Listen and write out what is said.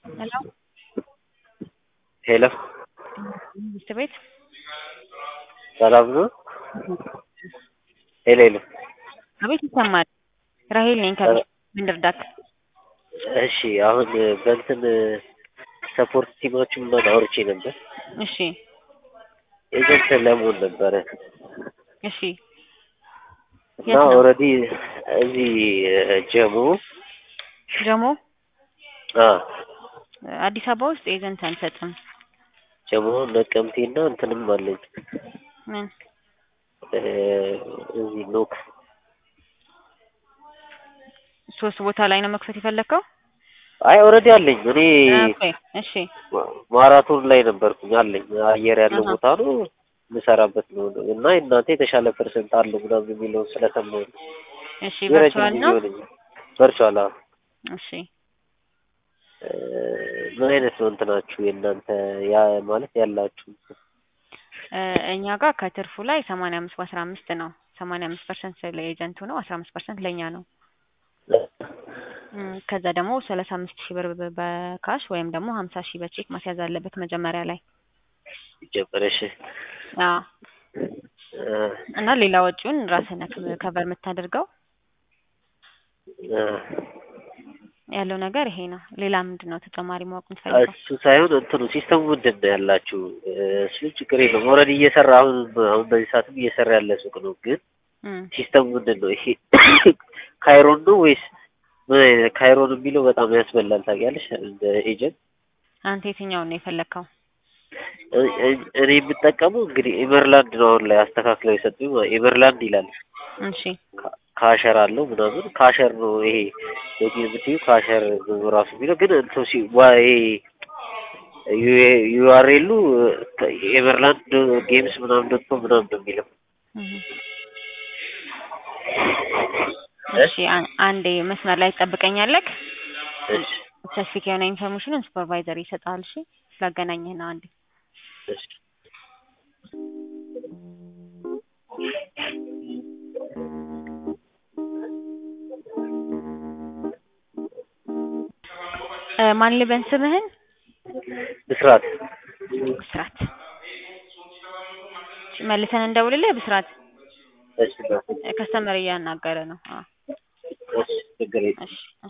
ሄሎ ሄሎ መንግስት ቤት ሰላም ነው? ሄሎ ሄሎ አቤት ይሰማል። ራሄል ነኝ ከቤት ምን ልርዳክ? እሺ አሁን በእንትን ሰፖርት ቲማችን ምናምን አውርቼ ነበር። እሺ ኤጀንት ለመሆን ነበረ እሺ እና የት ነው? ኦልሬዲ እዚህ ጀሞ ጀሞ አ አዲስ አበባ ውስጥ ኤጀንት አንሰጥም። ጀሞ ነቀምቴና እንትንም አለኝ ምን እ እዚህ ኖክ ሶስት ቦታ ላይ ነው መክፈት የፈለግከው? አይ ኦልሬዲ አለኝ እኔ ኦኬ እሺ ማራቶን ላይ ነበርኩኝ አለኝ አየር ያለው አሃ። ቦታ ነው የምሰራበት ነው እና እናንተ የተሻለ ፐርሰንት አለው ምናምን የሚለውን ስለሰማሁ ነው። እሺ የረጅም ቨርቹዋል ጊዜ ነው? ሆነኛል። ቨርቹዋል አዎ። እሺ እ ምን አይነት ነው እንትናችሁ የእናንተ ያ ማለት ያላችሁ እ እኛ ጋር ከትርፉ ላይ ሰማንያ አምስት በአስራ አምስት ነው። ሰማንያ አምስት ፐርሰንት ለኤጀንቱ ነው፣ አስራ አምስት ፐርሰንት ለእኛ ነው። እም፣ ከዛ ደግሞ ሰላሳ አምስት ሺህ ብር በ- በካሽ ወይም ደግሞ ሀምሳ ሺህ በቼክ ማስያዝ አለበት መጀመሪያ ላይ ሲጀመር እሺ አዎ። እ እና ሌላ ወጪውን ራስህ ነህ ከቨር የምታደርገው። እ ያለው ነገር ይሄ ነው። ሌላ ምንድን ነው ተጨማሪ ማወቅ የምትፈልገው? እሱ ሳይሆን እንትኑ ሲስተሙ ምንድን ነው ያላችሁ? እ እሱ ችግር የለውም ኦልሬዲ እየሰራ አሁን አሁን በዚህ ሰዓትም እየሰራ ያለ ሱቅ ነው። ግን እም፣ ሲስተሙ ምንድን ነው ይሄ ካይሮን ነው ወይስ ምን አይነት ካይሮን የሚለው በጣም ያስበላል ታውቂያለሽ እንደ ኤጀንት አንተ የትኛውን ነው የፈለግከው? እ- እ- እኔ የምጠቀመው እንግዲህ ኤቨርላንድ ነው አሁን ላይ አስተካክለው የሰጡኝ ማለት ኤቨርላንድ ይላል እሺ ካ- ካሸር አለው ምናምን ካሸር ነው ይሄ ሎጊን የምትይው ካሸር ነው ራሱ የሚለው ግን እንትን ሲ ዋ ይሄ ዩአርኤሉ ኤቨርላንድ ጌምስ ምናምን ዶት ኮም ምናምን ነው የሚለው እም። እሺ አን- አንዴ መስመር ላይ ትጠብቀኛለህ። እሺ ስፔሲፊክ የሆነ ኢንፎርሜሽንን ሱፐርቫይዘር ይሰጣል። እሺ ስላገናኘህ ነው። አንዴ እሺ እ፣ ማን ልበን ስምህን? ብስራት ብስራት። እሺ፣ መልሰን እንደውልልህ ብስራት። እሺ በቃ ከስተመር እያናገረ ነው። አዎ እሺ ችግር የለም እሺ